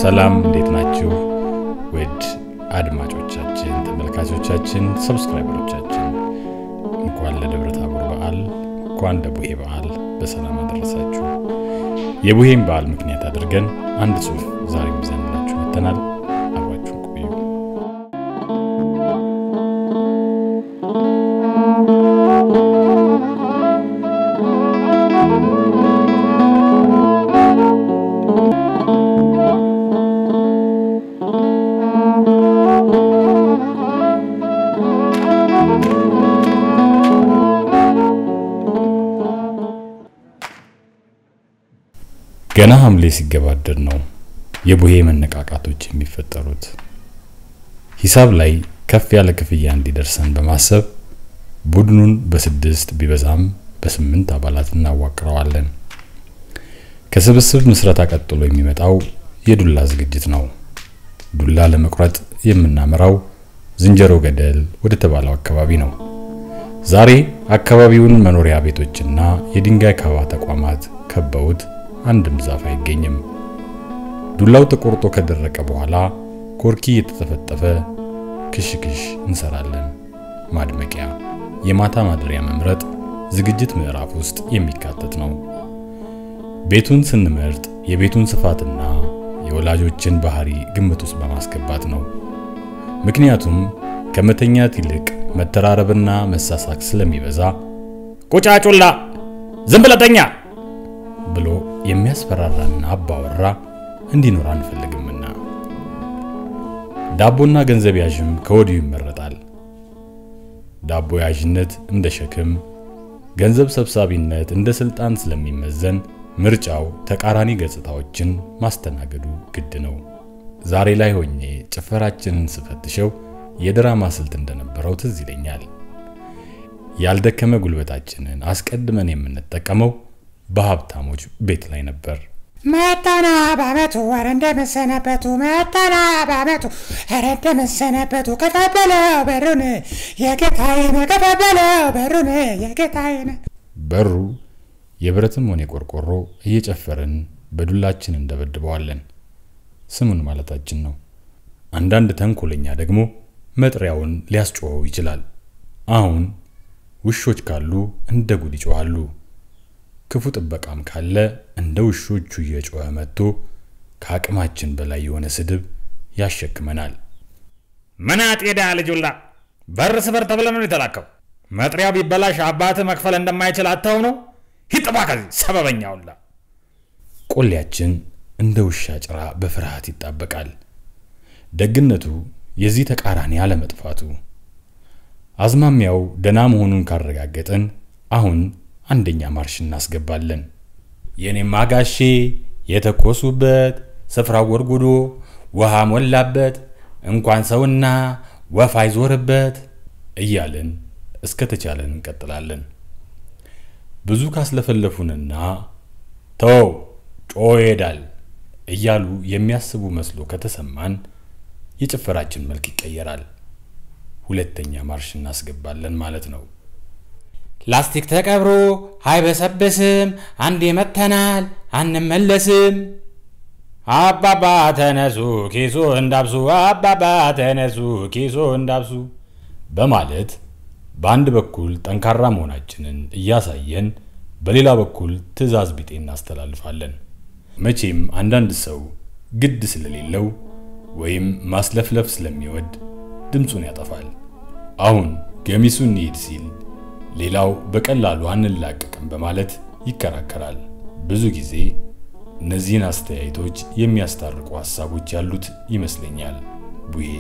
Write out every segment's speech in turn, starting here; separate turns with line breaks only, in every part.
ሰላም እንዴት ናችሁ? ውድ አድማጮቻችን፣ ተመልካቾቻችን፣ ሰብስክራይበሮቻችን እንኳን ለደብረ ታቦር በዓል እንኳን ለቡሄ በዓል በሰላም አደረሳችሁ። የቡሄን በዓል ምክንያት አድርገን አንድ ጽሑፍ ዛሬም ይዘንላችሁ መጥተናል። አብራችሁን ቆዩ። ገና ሐምሌ ሲገባደድ ነው የቡሄ መነቃቃቶች የሚፈጠሩት። ሂሳብ ላይ ከፍ ያለ ክፍያ እንዲደርሰን በማሰብ ቡድኑን በስድስት ቢበዛም በስምንት አባላት እናዋቅረዋለን። ከስብስብ ምስረታ ቀጥሎ የሚመጣው የዱላ ዝግጅት ነው። ዱላ ለመቁረጥ የምናመራው ዝንጀሮ ገደል ወደ ተባለው አካባቢ ነው። ዛሬ አካባቢውን መኖሪያ ቤቶችና የድንጋይ ካባ ተቋማት ከበውት አንድም ዛፍ አይገኝም። ዱላው ተቆርጦ ከደረቀ በኋላ ኮርኪ እየተጠፈጠፈ ክሽክሽ እንሰራለን። ማድመቂያ፣ የማታ ማደሪያ መምረጥ ዝግጅት ምዕራፍ ውስጥ የሚካተት ነው። ቤቱን ስንመርጥ የቤቱን ስፋትና የወላጆችን ባህሪ ግምት ውስጥ በማስገባት ነው። ምክንያቱም ከመተኛት ይልቅ መተራረብና መሳሳቅ ስለሚበዛ ቁጫጩላ ዝም ብለህ ተኛ ብሎ የሚያስፈራራና አባወራ እንዲኖር አንፈልግምና ዳቦና ገንዘብ ያዥም ከወዲሁ ይመረጣል። ዳቦ ያዥነት እንደ ሸክም፣ ገንዘብ ሰብሳቢነት እንደ ስልጣን ስለሚመዘን ምርጫው ተቃራኒ ገጽታዎችን ማስተናገዱ ግድ ነው። ዛሬ ላይ ሆኜ ጭፈራችንን ስፈትሸው የድራማ ስልት እንደነበረው ትዝ ይለኛል። ያልደከመ ጉልበታችንን አስቀድመን የምንጠቀመው በሀብታሞች ቤት ላይ ነበር።
መጣና በአመቱ ኧረ እንደመሰነበቱ መጣና በአመቱ ኧረ እንደመሰነበቱ ከፈበለው በሩን የጌታዬን ከፈበለው በሩን የጌታዬን
በሩ የብረትም ሆነ የቆርቆሮ እየጨፈርን በዱላችን እንደበድበዋለን። ስሙን ማለታችን ነው። አንዳንድ ተንኮለኛ ደግሞ መጥሪያውን ሊያስጮኸው ይችላል። አሁን ውሾች ካሉ እንደ ጉድ ይጮኻሉ። ክፉ ጥበቃም ካለ እንደ ውሾቹ እየጮኸ መጥቶ ከአቅማችን በላይ የሆነ ስድብ ያሸክመናል።
ምን አጤዳ ልጁላ በር ስበር ተብለ ነው የተላከው። መጥሪያው ቢበላሽ አባትህ መክፈል እንደማይችል አተው ነው። ሂጥባ ከዚህ ሰበበኛውላ።
ቆሌያችን እንደ ውሻ ጭራ በፍርሃት ይጣበቃል። ደግነቱ የዚህ ተቃራኒ አለመጥፋቱ። አዝማሚያው ደና መሆኑን ካረጋገጥን አሁን አንደኛ ማርሽ እናስገባለን። የኔም አጋሼ የተኮሱበት ስፍራው ጎርጉዶ ውሃ ሞላበት እንኳን ሰውና ወፍ አይዞርበት እያልን እስከ ተቻለን እንቀጥላለን። ብዙ ካስለፈለፉንና ተው ጮ ይሄዳል እያሉ የሚያስቡ መስሎ ከተሰማን የጭፈራችን መልክ ይቀየራል። ሁለተኛ ማርሽ እናስገባለን ማለት ነው።
ላስቲክ ተቀብሮ አይበሰብስም፣ አንዴ መተናል አንመለስም።
አባባ ተነሱ ኪሶ እንዳብሱ፣ አባባ ተነሱ ኪሶ እንዳብሱ
በማለት በአንድ በኩል ጠንካራ መሆናችንን እያሳየን በሌላ በኩል ትዕዛዝ ቢጤ እናስተላልፋለን። መቼም አንዳንድ ሰው ግድ ስለሌለው ወይም ማስለፍለፍ ስለሚወድ ድምፁን ያጠፋል። አሁን ገሚሱ እንሂድ ሲል ሌላው በቀላሉ አንላቀቅም በማለት ይከራከራል። ብዙ ጊዜ እነዚህን አስተያየቶች የሚያስታርቁ ሐሳቦች ያሉት ይመስለኛል ቡሄ።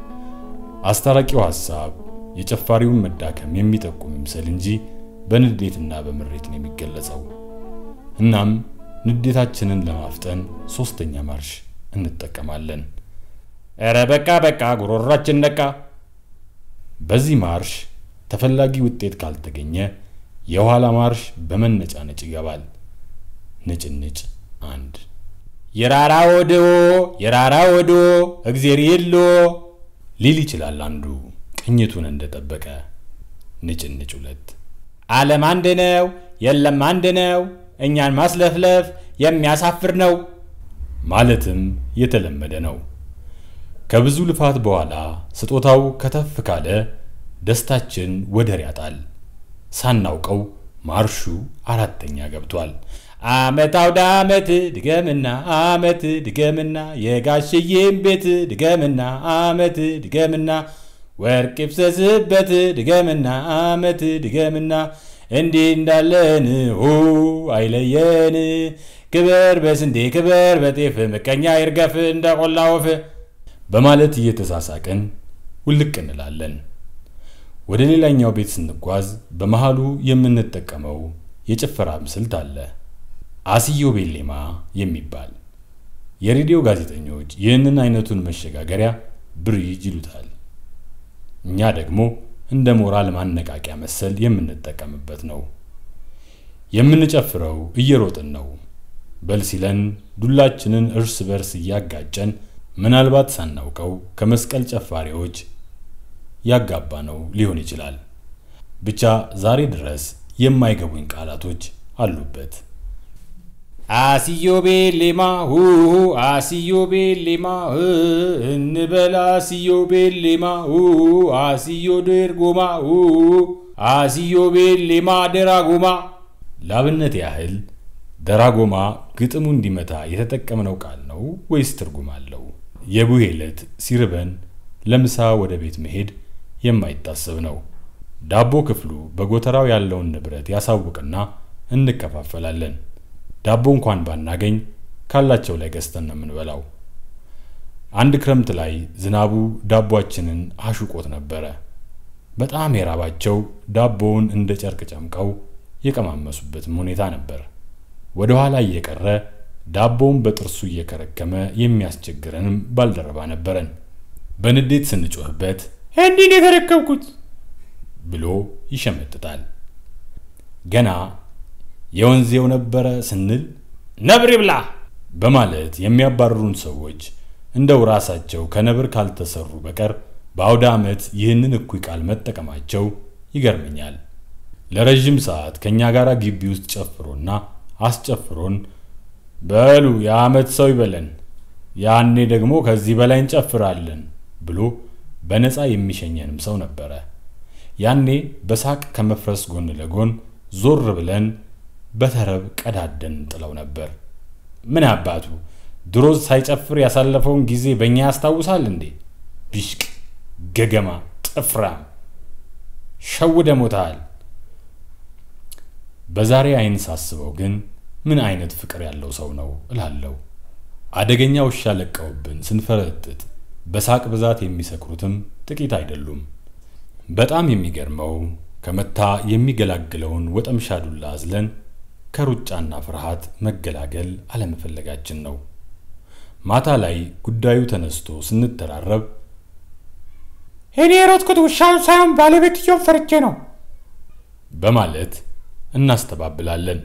አስታራቂው ሐሳብ የጨፋሪውን መዳከም የሚጠቁም ይምሰል እንጂ በንዴትና በምሬት ነው የሚገለጸው። እናም ንዴታችንን ለማፍጠን ሶስተኛ ማርሽ እንጠቀማለን።
ኧረ በቃ በቃ ጉሮሯችን ነቃ።
በዚህ ማርሽ ተፈላጊ ውጤት ካልተገኘ የኋላ ማርሽ በመነጫነጭ ይገባል። ንጭንጭ አንድ
የራራ ወድዎ የራራ ወድዎ እግዜር የሎ
ሊል ይችላል አንዱ ቅኝቱን እንደጠበቀ። ንጭንጭ ሁለት
ዓለም አንድ ነው የለም አንድ ነው እኛን ማስለፍለፍ የሚያሳፍር ነው።
ማለትም የተለመደ ነው። ከብዙ ልፋት በኋላ ስጦታው ከተፍ ካለ ደስታችን ወደር ያጣል። ሳናውቀው ማርሹ አራተኛ ገብቷል። አመት አውደ አመት ድገምና አመት ድገምና የጋሽዬም ቤት ድገምና አመት ድገምና ወርቅ ይፍሰስበት ድገምና አመት ድገምና እንዲህ እንዳለን ሁ አይለየን ክበር በስንዴ ክበር በጤፍ ምቀኛ ይርገፍ እንደ ቆላ ወፍ በማለት እየተሳሳቅን ውልቅ እንላለን። ወደ ሌላኛው ቤት ስንጓዝ በመሃሉ የምንጠቀመው የጭፈራ ስልት አለ። አስዮ ቤሌማ የሚባል የሬዲዮ ጋዜጠኞች ይህንን አይነቱን መሸጋገሪያ ብሪጅ ይሉታል። እኛ ደግሞ እንደ ሞራል ማነቃቂያ መሰል የምንጠቀምበት ነው። የምንጨፍረው እየሮጥን ነው። በል ሲለን ዱላችንን እርስ በርስ እያጋጨን ምናልባት ሳናውቀው ከመስቀል ጨፋሪዎች ያጋባ ነው ሊሆን ይችላል። ብቻ ዛሬ ድረስ የማይገቡኝ ቃላቶች አሉበት።
አስዮ ቤሌማ ሁ አስዮ ቤሌማ እንበል አስዮ ቤሌማ ሁ አስዮ ድርጎማ ሁ አስዮ ቤሌማ ደራጎማ።
ላብነት ያህል ደራጎማ ግጥሙ እንዲመታ የተጠቀምነው ቃል ነው ወይስ ትርጉም አለው? የቡሄ ዕለት ሲርበን ለምሳ ወደ ቤት መሄድ የማይታሰብ ነው። ዳቦ ክፍሉ በጎተራው ያለውን ንብረት ያሳውቅና እንከፋፈላለን። ዳቦ እንኳን ባናገኝ ካላቸው ላይ ገዝተን ነው የምንበላው። አንድ ክረምት ላይ ዝናቡ ዳቧችንን አሹቆት ነበረ። በጣም የራባቸው ዳቦውን እንደ ጨርቅ ጨምቀው የቀማመሱበትም ሁኔታ ነበር። ወደ ኋላ እየቀረ ዳቦውን በጥርሱ እየከረከመ የሚያስቸግረንም ባልደረባ ነበረን። በንዴት ስንጮህበት
እንዲህ ነው የተረከብኩት
ብሎ ይሸመጥጣል። ገና የወንዜው ነበረ ስንል
ነብር ይብላ
በማለት የሚያባርሩን ሰዎች እንደው ራሳቸው ከነብር ካልተሰሩ በቀር በአውደ ዓመት ይህንን እኩይ ቃል መጠቀማቸው ይገርመኛል። ለረዥም ሰዓት ከእኛ ጋር ግቢ ውስጥ ጨፍሮና አስጨፍሮን በሉ የዓመት ሰው ይበለን፣ ያኔ ደግሞ ከዚህ በላይ እንጨፍራለን ብሎ በነፃ የሚሸኘንም ሰው ነበረ። ያኔ በሳቅ ከመፍረስ ጎን ለጎን ዞር ብለን በተረብ ቀዳደን ጥለው ነበር። ምን አባቱ ድሮ ሳይጨፍር ያሳለፈውን ጊዜ በእኛ ያስታውሳል እንዴ? ቢሽቅ ገገማ ጥፍራም ሸውደ ሞታል። በዛሬ አይን ሳስበው ግን ምን አይነት ፍቅር ያለው ሰው ነው እላለሁ። አደገኛ ውሻ ለቀውብን ስንፈረጥጥ በሳቅ ብዛት የሚሰክሩትም ጥቂት አይደሉም። በጣም የሚገርመው ከመታ የሚገላግለውን ወጠምሻ ዱላ አዝለን ከሩጫና ፍርሃት መገላገል አለመፈለጋችን ነው። ማታ ላይ ጉዳዩ ተነስቶ ስንተራረብ
እኔ የሮጥኩት ውሻውን ሳይሆን ባለቤትየውን ፈርቼ ነው
በማለት እናስተባብላለን።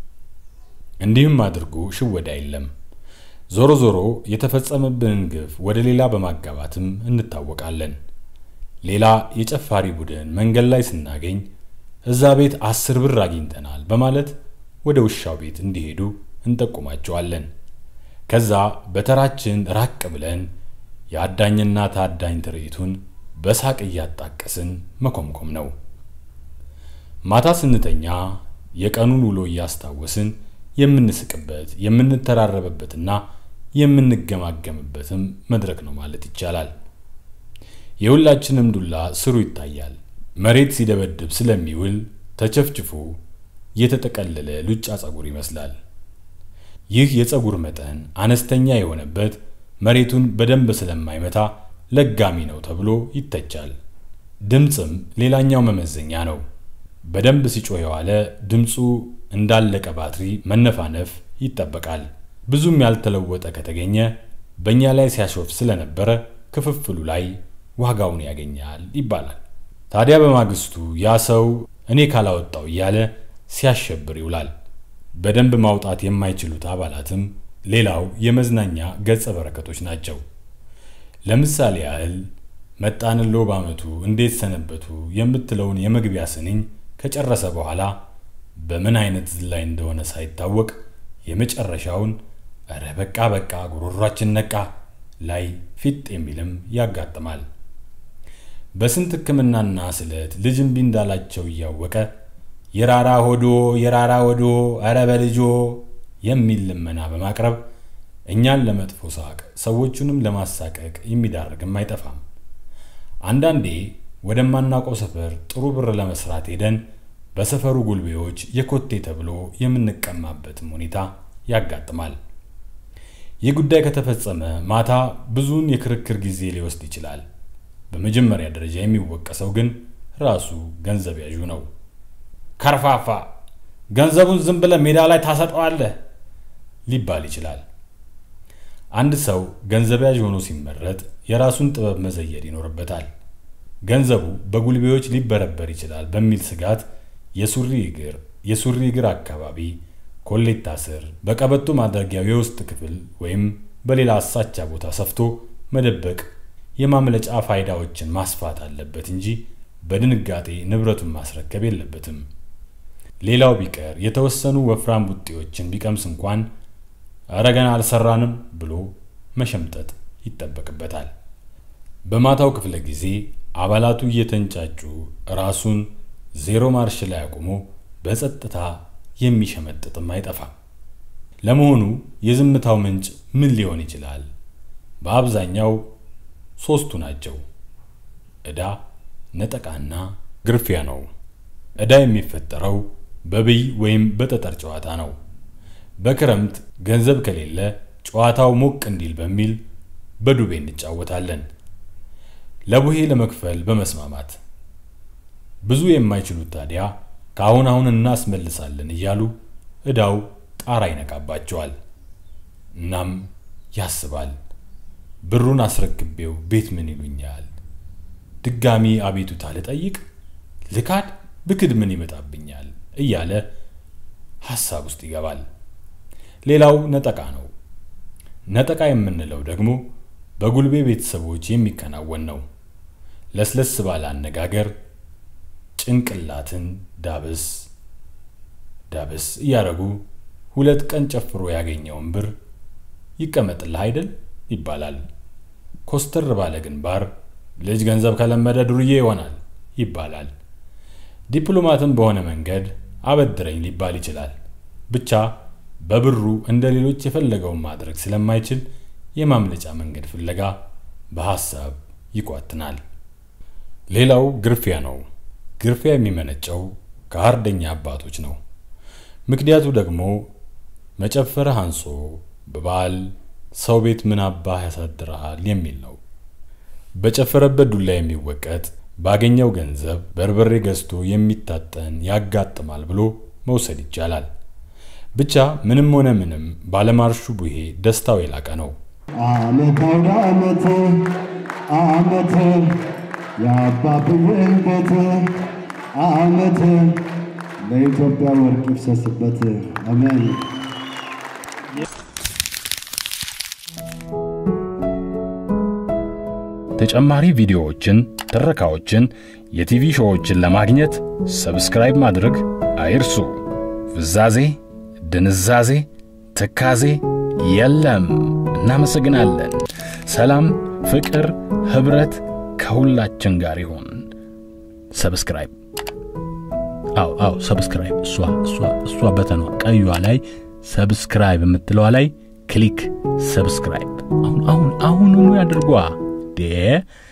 እንዲህም አድርጎ ሽወዳ የለም። ዞሮ ዞሮ የተፈጸመብንን ግፍ ወደ ሌላ በማጋባትም እንታወቃለን። ሌላ የጨፋሪ ቡድን መንገድ ላይ ስናገኝ እዛ ቤት አስር ብር አግኝተናል በማለት ወደ ውሻው ቤት እንዲሄዱ እንጠቁማቸዋለን። ከዛ በተራችን ራቅ ብለን የአዳኝና ታዳኝ ትርኢቱን በሳቅ እያጣቀስን መኮምኮም ነው። ማታ ስንተኛ የቀኑን ውሎ እያስታወስን የምንስቅበት የምንተራረበበትና የምንገማገምበትም መድረክ ነው ማለት ይቻላል። የሁላችንም ዱላ ስሩ ይታያል። መሬት ሲደበድብ ስለሚውል ተቸፍችፎ የተጠቀለለ ሉጫ ጸጉር ይመስላል። ይህ የጸጉር መጠን አነስተኛ የሆነበት መሬቱን በደንብ ስለማይመታ ለጋሚ ነው ተብሎ ይተቻል። ድምፅም ሌላኛው መመዘኛ ነው። በደንብ ሲጮህ የዋለ ድምፁ እንዳለቀ ባትሪ መነፋነፍ ይጠበቃል። ብዙም ያልተለወጠ ከተገኘ በእኛ ላይ ሲያሾፍ ስለነበረ ክፍፍሉ ላይ ዋጋውን ያገኛል ይባላል። ታዲያ በማግስቱ ያ ሰው እኔ ካላወጣው እያለ ሲያሸብር ይውላል። በደንብ ማውጣት የማይችሉት አባላትም ሌላው የመዝናኛ ገጸ በረከቶች ናቸው። ለምሳሌ ያህል መጣንሎ በዓመቱ እንዴት ሰነበቱ የምትለውን የመግቢያ ስንኝ ከጨረሰ በኋላ በምን አይነት ዝላይ እንደሆነ ሳይታወቅ የመጨረሻውን እረ በቃ በቃ ጉሮሯችን ነቃ ላይ ፊት የሚልም ያጋጥማል። በስንት ሕክምናና ስለት ልጅ እምቢ እንዳላቸው እያወቀ የራራ ሆዶ የራራ ሆዶ እረ በልጆ የሚል ልመና በማቅረብ እኛን ለመጥፎ ሳቅ ሰዎቹንም ለማሳቀቅ የሚዳርግም አይጠፋም። አንዳንዴ ወደማናውቀው ሰፈር ጥሩ ብር ለመስራት ሄደን በሰፈሩ ጉልቤዎች የኮቴ ተብሎ የምንቀማበትም ሁኔታ ያጋጥማል። ይህ ጉዳይ ከተፈጸመ ማታ ብዙውን የክርክር ጊዜ ሊወስድ ይችላል። በመጀመሪያ ደረጃ የሚወቀሰው ግን ራሱ ገንዘብ ያዡ ነው።
ከርፋፋ ገንዘቡን ዝም ብለህ ሜዳ ላይ ታሰጠዋለህ
ሊባል ይችላል። አንድ ሰው ገንዘብ ያዥ ሆኖ ሲመረጥ የራሱን ጥበብ መዘየድ ይኖርበታል። ገንዘቡ በጉልቤዎች ሊበረበር ይችላል በሚል ስጋት የሱሪ እግር የሱሪ እግር አካባቢ ኮሌታ ስር በቀበቶ ማድረጊያው የውስጥ ክፍል ወይም በሌላ አሳቻ ቦታ ሰፍቶ መደበቅ የማምለጫ ፋይዳዎችን ማስፋት አለበት እንጂ በድንጋጤ ንብረቱን ማስረከብ የለበትም። ሌላው ቢቀር የተወሰኑ ወፍራም ቡጤዎችን ቢቀምስ እንኳን እረ ገና አልሰራንም ብሎ መሸምጠጥ ይጠበቅበታል። በማታው ክፍለ ጊዜ አባላቱ እየተንጫጩ ራሱን ዜሮ ማርሽ ላይ አቁሞ በጸጥታ የሚሸመጥጥም አይጠፋም። ለመሆኑ የዝምታው ምንጭ ምን ሊሆን ይችላል? በአብዛኛው ሦስቱ ናቸው። ዕዳ፣ ነጠቃና ግርፊያ ነው። ዕዳ የሚፈጠረው በብይ ወይም በጠጠር ጨዋታ ነው። በክረምት ገንዘብ ከሌለ ጨዋታው ሞቅ እንዲል በሚል በዱቤ እንጫወታለን። ለቡሄ ለመክፈል በመስማማት ብዙ የማይችሉት ታዲያ ከአሁን አሁን እናስመልሳለን እያሉ ዕዳው ጣራ ይነቃባቸዋል። እናም ያስባል፣ ብሩን አስረክቤው ቤት ምን ይሉኛል? ድጋሚ አቤቱታ ልጠይቅ? ልካድ ብክድ ምን ይመጣብኛል? እያለ ሐሳብ ውስጥ ይገባል። ሌላው ነጠቃ ነው። ነጠቃ የምንለው ደግሞ በጉልቤ ቤተሰቦች የሚከናወን ነው። ለስለስ ባለ አነጋገር ጭንቅላትን ዳብስ ዳብስ እያደረጉ ሁለት ቀን ጨፍሮ ያገኘውን ብር ይቀመጥልህ አይደል ይባላል። ኮስተር ባለ ግንባር ልጅ ገንዘብ ከለመደ ዱርዬ ይሆናል ይባላል። ዲፕሎማትም በሆነ መንገድ አበድረኝ ሊባል ይችላል። ብቻ በብሩ እንደ ሌሎች የፈለገውን ማድረግ ስለማይችል የማምለጫ መንገድ ፍለጋ በሐሳብ ይቋትናል። ሌላው ግርፊያ ነው። ግርፊያ የሚመነጨው ከአርደኛ አባቶች ነው። ምክንያቱ ደግሞ መጨፈርህ አንሶ በበዓል ሰው ቤት ምን አባህ ያሳድረሃል የሚል ነው። በጨፈረበት ዱላ የሚወቀጥ ባገኘው ገንዘብ በርበሬ ገዝቶ የሚታጠን ያጋጥማል ብሎ መውሰድ ይቻላል። ብቻ ምንም ሆነ ምንም ባለማርሹ ቡሄ ደስታው የላቀ ነው።
አመት አውደ አመት አመት የአባብዬን ቤት አመት ለኢትዮጵያ ወርቅ ይፍሰስበት። አሜን።
ተጨማሪ ቪዲዮዎችን፣ ትረካዎችን፣ የቲቪ ሾዎችን ለማግኘት ሰብስክራይብ ማድረግ አይርሱ። ፍዛዜ፣ ድንዛዜ፣ ትካዜ የለም። እናመሰግናለን። ሰላም፣ ፍቅር፣ ኅብረት ከሁላችን ጋር ይሁን። ሰብስክራይብ አው አው ሰብስክራይብ እሷ እሷ እሷ በተኗ ቀዩዋ ላይ ሰብስክራይብ የምትለዋ ላይ ክሊክ ሰብስክራይብ አሁን አሁን አሁኑኑ ያድርጓ ዴ